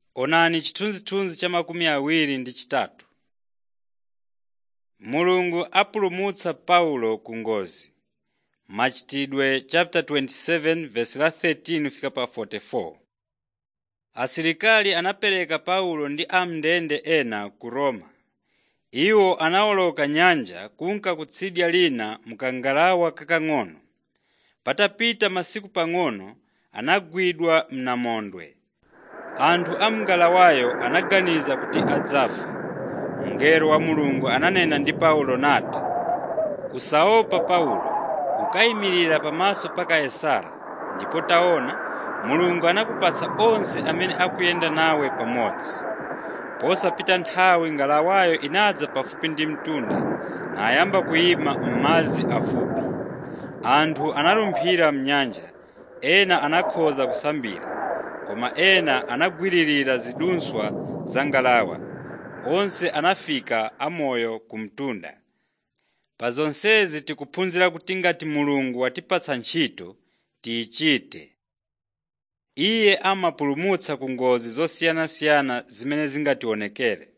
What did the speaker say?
Onani chithunzithunzi cha makumi awiri ndi chitatu. Mulungu apulumutsa Paulo ku ngozi. Machitidwe chapter 27 verse la 13 fika pa 44. Asilikali anapereka Paulo ndi am'ndende ena ku Roma. Iwo anawoloka nyanja kunka kutsidya lina mkangalawa kakang'ono. Patapita masiku pang'ono anagwidwa mnamondwe. Anthu a mngalawayo anaganiza kuti adzafa. Mngelo wa Mulungu ananena ndi Paulo nati, “Usaopa Paulo, ukayimirira pamaso pa Kaisara, ndipo taona, Mulungu anakupatsa onse amene akuyenda nawe pamodzi.” Posapita nthawi ngalawayo inadza pafupi ndi mtunda nayamba kuyima m'madzi afupi. Anthu analumphira m'nyanja, ena anakhoza kusambira, koma ena anagwiririra zidunswa za ngalawa. Onse anafika amoyo ku mtunda. Pa zonsezi tikuphunzira kuti ngati Mulungu watipatsa ntchito, tiyichite. Iye amapulumutsa ku ngozi zosiyanasiyana zimene zingationekere.